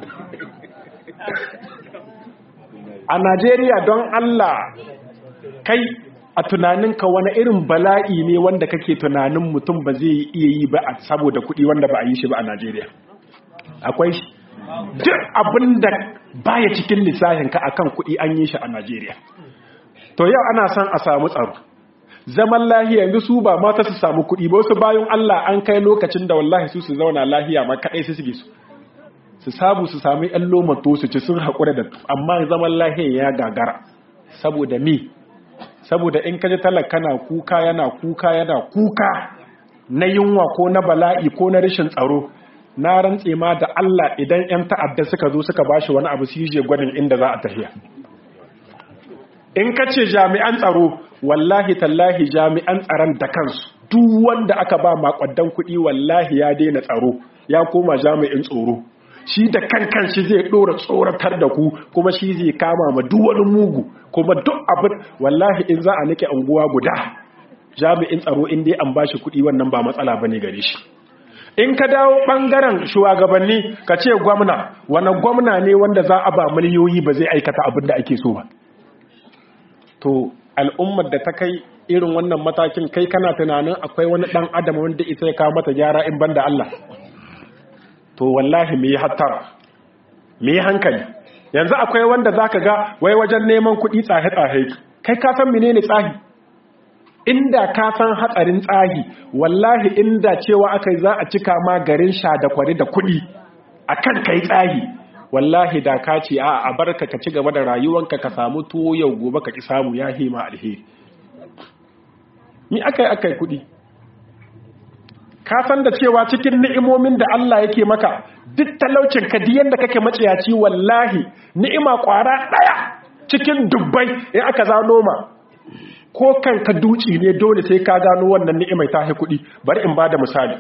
a Najeriya don Allah kai a tunaninka wani irin bala'i ne wanda kake tunanin mutum ba zai iya yi ba saboda kuɗi wanda ba a yi shi ba a Najeriya akwai shi duk abin da baya cikin lissahinka akan kuɗi an yi shi a Najeriya to yau ana son a samu tsaro zaman lahiya yanzu su ba mata su samu kuɗi ba wasu bayan Allah an kai lokacin da wallahi su su zauna lahiya ma kaɗai su suke su su sabu su sami ‘yan lomato su ci sun haƙura da amma zaman lahiya ya gagara saboda mi saboda in kaji talaka na kuka yana kuka yana kuka na yunwa ko na bala'i ko na rashin tsaro na rantse ma da Allah idan ‘yan ta'adda suka zo suka bashi wani abu su yi gwadin inda za a tafiya in ka ce jami'an tsaro wallahi tallahi jami'an tsaron da kansu duk wanda aka ba makwaddan kuɗi wallahi ya daina tsaro ya koma jami'in tsoro shi da kankan shi zai dora tsoratar da ku kuma shi zai kama ma duk wani mugu kuma duk abin wallahi in za a nake anguwa guda jami'in tsaro in dai an bashi kuɗi wannan ba matsala bane gare shi in ka dawo bangaren shugabanni ka ce gwamna wani gwamna ne wanda za a ba miliyoyi ba zai aikata abin da ake so ba to al'ummar da ta kai irin wannan matakin kai kana tunanin akwai wani dan adam wanda ita ya kawo mata gyara in banda Allah to wallahi me hattara me hankali yanzu akwai wanda zaka ga wai wajen neman kuɗi tsahe tsahe kai ka san menene tsahi inda ka san hatsarin tsahi wallahi inda cewa akai za a cika ma garin sha da kwari da kuɗi akan kai tsahi wallahi da ka ce a a barka ka ci gaba da rayuwanka ka samu tuwo yau gobe ka ki samu ya hima alheri ni akai akai kuɗi ka san da cewa cikin ni'imomin da Allah yake maka duk talaucin ka diyan da kake maciyaci wallahi ni'ima kwara daya cikin dubbai in aka zano ma ko kanka duci ne dole sai ka gano wannan ni'imai ta hi kuɗi bari in ba da misali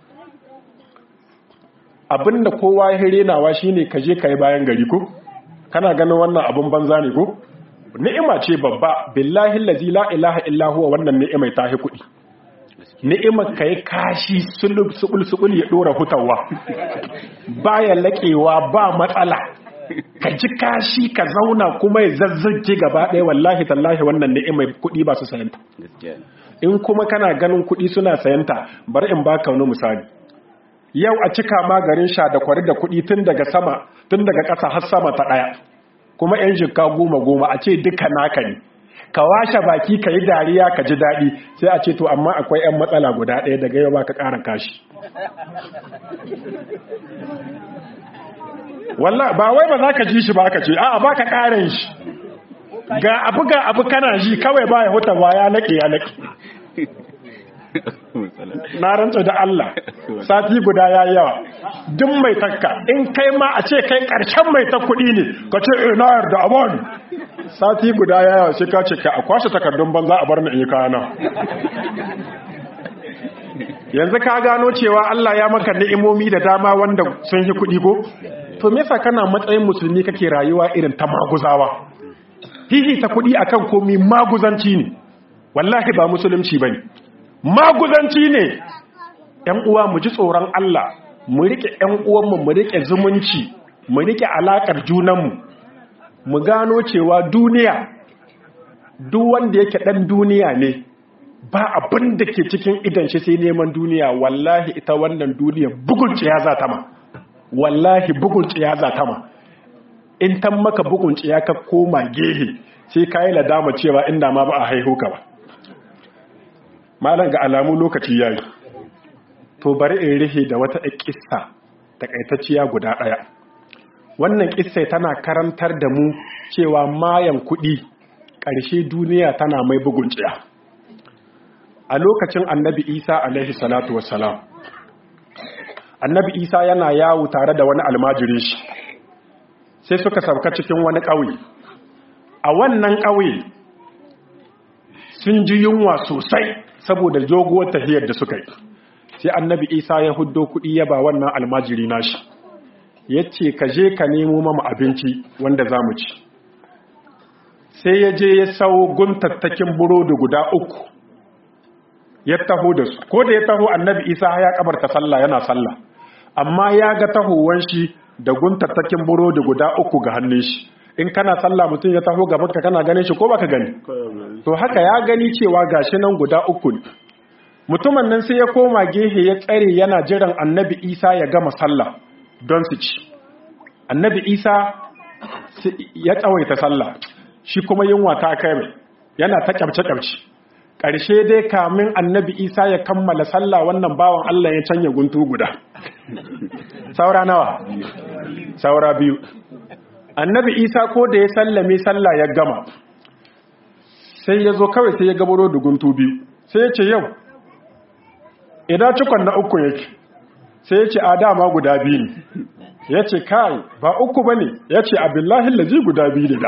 abinda kowa ya renawa shine ka je ka yi bayan gari ko kana ganin wannan abin banza ne ko ni'ima ce babba billahi allazi la ilaha illa huwa wannan ni'imai ta hi kuɗi ni'imar ka yi kashi sulul ya ɗora hutawa baya laƙewa ba matsala ka ji kashi ka zauna kuma ya zazzage gaba ɗaya wallahi tallahi wannan ni'imai kuɗi ba su sayanta in kuma kana ganin kuɗi suna sayanta bari in baka wani misali yau a cika ma garin sha da kwari da kuɗi tun daga sama tun daga ƙasa har sama ta ɗaya kuma 'yan jikka goma goma a ce duka naka ne ka washe baki ka yi dariya ka ji daɗi sai a ce to amma akwai 'yan matsala guda ɗaya daga yau ba ka ƙara kashi wallah ba wai ba za ka ji shi ba ka ce a ba ka ƙarin shi ga abu ga abu kana ji kawai ba ya huta ba ya naƙe ya naƙe na rantsa da Allah sati guda ya yawa duk mai takka in kai ma a ce kai ƙarshen mai ta kuɗi ne ka ce ina yarda abon sati guda ya yawa sai ka ce ka a kwashe takardun banza a bar ni in yi kayana yanzu ka gano cewa Allah ya maka ni'imomi da dama wanda sun yi kuɗi ko to me yasa kana matsayin musulmi kake rayuwa irin ta maguzawa hihi ta kuɗi akan komi maguzanci ne wallahi ba musulunci bane maguzanci ne ‘yan uwa mu ji tsoron Allah mu riƙe ‘yan uwanmu mu riƙe zumunci mu riƙe alaƙar junanmu mu gano cewa duniya duk wanda yake ɗan duniya ne ba abin da ke cikin idan shi sai neman duniya wallahi ita wannan duniya bugun ya za ta ma wallahi bugun ya za ta ma in tan maka bugun ya ka koma gehe sai ka yi ladama cewa inda ma ba a haihu ka ba malam ga alamu lokaci yayi to bari in rihe da wata kissa takaitacciya guda daya wannan kissa tana karantar da mu cewa mayan kudi ƙarshe duniya tana mai bugun tsiya a lokacin annabi isa alaihi salatu wassalam annabi isa yana yawo tare da wani almajirin shi sai suka sauka cikin wani ƙauye a wannan ƙauye sun ji yunwa sosai saboda joguwar tahiyar da suka yi sai annabi isa ya huddo kuɗi ya ba wannan almajiri nashi ya ce ka je ka nemo mama abinci wanda za mu ci sai ya je ya sau guntattakin burodi guda uku ya taho da su ko da ya taho annabi isa ya kabarta sallah yana sallah amma ya ga tahowar shi da guntattakin burodi guda uku ga hannun shi in kana sallah mutum ya taho gaban ka kana ganin shi ko baka gani to haka ya gani cewa gashi nan guda uku ne mutumin nan sai ya koma gehe ya tsare yana jiran annabi isa ya gama sallah don su ci annabi isa ya tsawaita sallah shi kuma yunwa ta kai mai yana ta kyamce-kyamce ƙarshe dai kamin annabi isa ya kammala sallah wannan bawan allah ya canya guntu guda saura nawa saura biyu annabi isa ko da ya sallame sallah ya gama sai ya zo kawai sai ya gabaro da guntu biyu sai ya ce yau idan cikon na uku yake sai ya ce a dama guda biyu ne ya ce kai ba uku ba ne ya ce abillahi lazi guda biyu ne da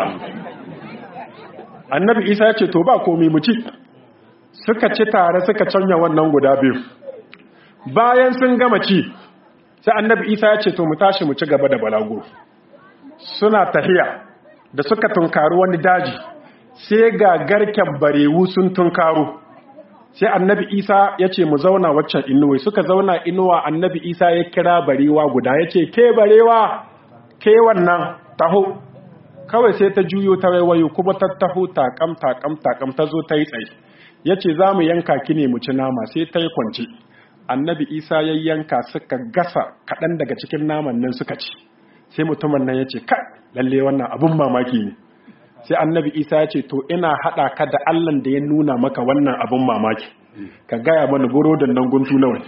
annabi isa ya ce to ba komi mu ci suka ci tare suka canya wannan guda biyu bayan sun gama ci sai annabi isa ya ce to mu tashi mu ci gaba da balago suna tahiya da suka tunkaru wani daji sai ga garken barewu sun tunkaro sai annabi isa ya ce mu zauna waccan inuwa suka zauna inuwa annabi isa ya kira barewa guda ya ce ke barewa ke wannan taho kawai sai ta juyo ta waiwayo kuma ta taho takam takam takam ta zo ta yi tsaye ya ce za mu yanka ki ne mu ci nama sai ta yi kwanci annabi isa ya yanka suka gasa kaɗan daga cikin naman nan suka ci sai mutumin nan ya ce ka lalle wannan abun mamaki ne sai annabi isa ya ce to ina haɗa ka da allan da ya nuna maka wannan abun mamaki ka gaya mana burodin nan guntu nawa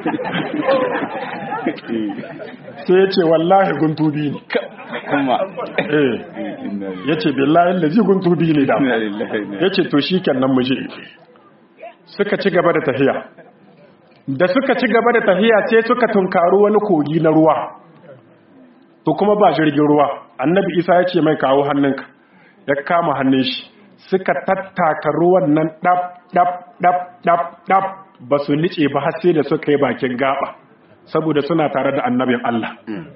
sai ya ce wallahi guntu biyu ne kuma ya ce billahi lazi guntu biyu ne da ya ce to shi kenan mu je suka ci gaba da tafiya da suka ci gaba da tafiya sai suka tunkaru wani kogi na ruwa to kuma ba jirgin ruwa annabi isa ya ce mai kawo hannunka ya kama hannun shi suka tattaka ruwan nan ɗab ɗab ɗab ɗab ɗab ba su nice ba har sai da suka yi bakin gaba saboda suna tare da annabin Allah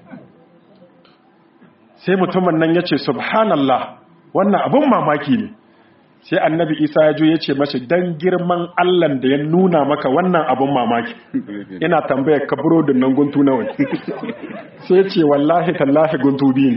sai mutumin nan ya ce subhanallah wannan abin mamaki ne sai annabi isa ya jo ya ce mashi don girman allan da ya nuna maka wannan abin mamaki ina tambaya ka burodin nan guntu nawa ne sai ya ce wallahi tallahi guntu biyu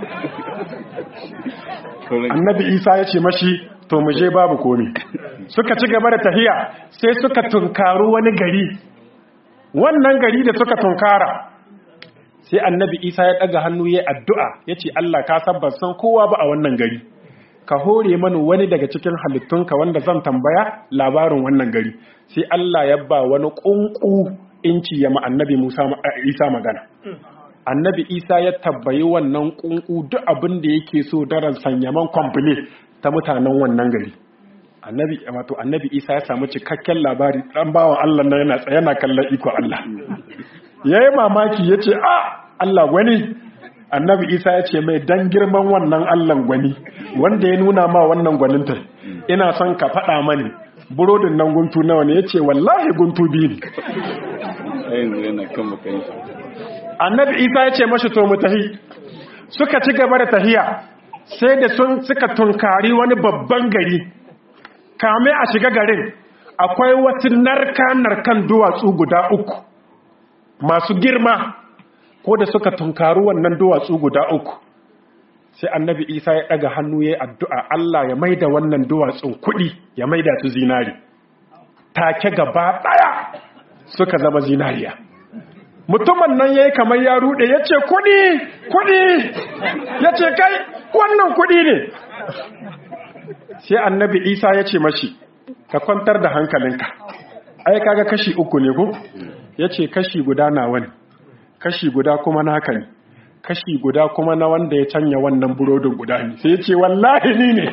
ne annabi isa ya ce mashi to mu je babu komi suka ci gaba da tahiya sai suka tunkaru wani gari wannan gari da suka tunkara sai annabi isa ya ɗaga hannu ya addu'a ya ce allah ka sabbar san kowa ba a wannan gari ka hore mani wani daga cikin halittunka wanda zan tambaya labarin wannan gari sai Allah ya ba wani ƙunƙu inci ya ma annabi Musa Isa magana annabi Isa ya tabbayi wannan ƙunƙu duk abin da yake so daren sanyaman kwamfule ta mutanen wannan gari annabi wato annabi Isa ya samu cikakken labari dan bawan Allah na yana tsaye yana kallon iko Allah yayi mamaki yace a Allah wani annabi isa ya ce mai dan girman wannan allan gwani wanda ya nuna ma wannan gwaninta ina son ka faɗa mani burodin nan guntu nawa ne ya ce wallahi guntu biyu ne annabi isa ya ce mashi to mu tahi suka ci gaba da tahiya sai da sun suka tunkari wani babban gari kame a shiga garin akwai wasu narka-narkan duwatsu guda uku masu girma ko da suka tunkaru wannan duwatsu guda uku sai annabi isa ya ɗaga hannu ya yi addu'a Allah ya maida wannan duwatsun kuɗi ya maida su zinari take gaba ɗaya suka zama zinariya mutumin nan ya yi kamar ya ruɗe ya ce kuɗi kuɗi ya ce kai wannan kuɗi ne sai annabi isa ya ce mashi ka kwantar da hankalinka ai kaga kashi uku ne ko ya ce kashi guda nawa ne kashi guda kuma naka ne kashi guda kuma na wanda ya canya wannan burodin guda ne sai ya ce wallahi ni ne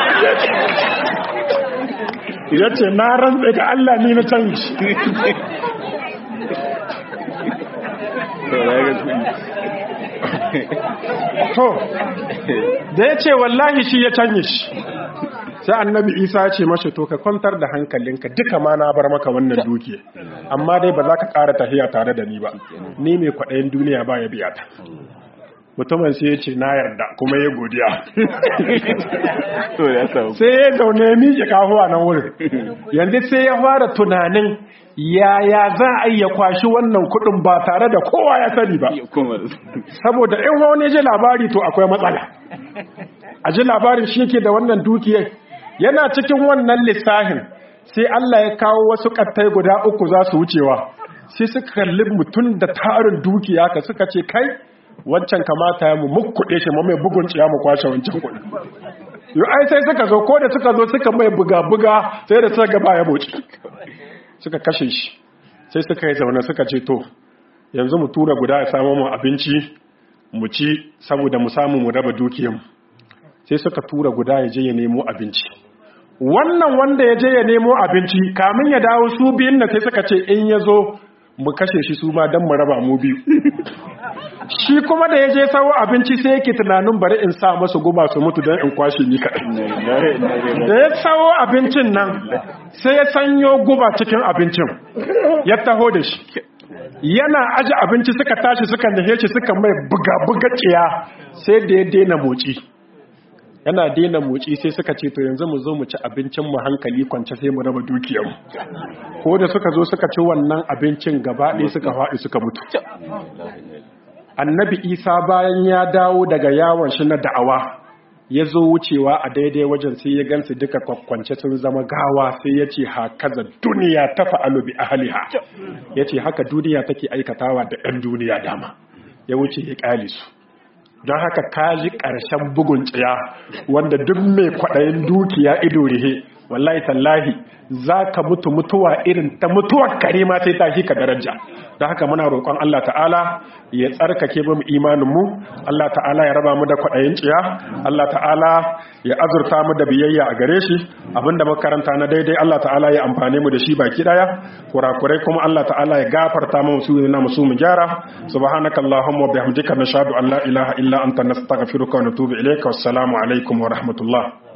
ya ce na rantsa da Allah ni na canji to da ya ce wallahi shi ya canye shi sai annabi isa ya ce mashi to ka kwantar da hankalinka duka ma na bar maka wannan dukiya amma dai ba za ka ƙara tafiya tare da ni ba ni mai kwaɗayin duniya ba ya biya ta mutumin sai ya ce na yarda kuma ya godiya sai ya zaune ya miƙe kahuwa nan wurin yanzu sai ya fara tunanin yaya za a iya kwashi wannan kuɗin ba tare da kowa ya sani ba saboda in wani ji labari to akwai matsala a ji labarin shi yake da wannan dukiyar yana cikin wannan lissahin sai Allah ya kawo wasu kattai guda uku za su wucewa sai suka kalli mutum da tarin dukiya ka suka ce kai wancan kamata ya mu mukkuɗe shi mu mai bugun ciya mu kwashe wancan kuɗi yau ai sai suka zo ko da suka zo suka mai buga-buga sai da suka gaba ya boci suka kashe shi sai suka yi zaune suka ce to yanzu mu tura guda ya samu mu abinci mu ci saboda mu samu mu raba dukiyanmu sai suka tura guda ya je ya nemo abinci wannan wanda ya je ya nemo abinci kamin ya dawo su biyun na sai suka ce in ya zo mu kashe shi su ma don mu raba mu biyu shi kuma da ya je sawo abinci sai yake tunanin bari in sa masu guba su mutu don in kwashe ni kaɗai da ya sawo abincin nan sai ya sanyo guba cikin abincin ya taho da shi yana aji abinci suka tashi suka nahe shi suka mai buga-buga ciya sai da ya daina motsi yana daina motsi sai suka ce to yanzu mu zo mu ci abincin mu hankali kwance sai mu raba dukiyar mu ko da suka zo suka ci wannan abincin gaba ɗaya suka faɗi suka mutu annabi isa bayan ya dawo daga yawon shi na da'awa ya zo wucewa a daidai wajen sai ya gansu duka kwakwance sun zama gawa sai ya ce hakaza duniya ta fa'alu bi ahliha ya ce haka duniya take aikatawa da 'yan duniya dama ya wuce ya ƙyale su don haka kaji ƙarshen bugun tsiya wanda duk mai kwaɗayin dukiya ido rihe wallahi tallahi za ka mutu mutuwa irin ta mutuwar kare ma sai ta shi ka daraja don haka muna roƙon Allah ta'ala ya tsarkake mu imaninmu Allah ta'ala ya raba mu da kwaɗayin tsiya Allah ta'ala ya azurta mu da biyayya a gare shi abinda makaranta na daidai Allah ta'ala ya amfane mu da shi baki daya kurakurai kuma Allah ta'ala ya gafarta mu su na musu mu gyara subhanakallahumma wa bihamdika nashhadu an la ilaha illa anta nastaghfiruka wa natubu ilayka wassalamu alaikum wa rahmatullah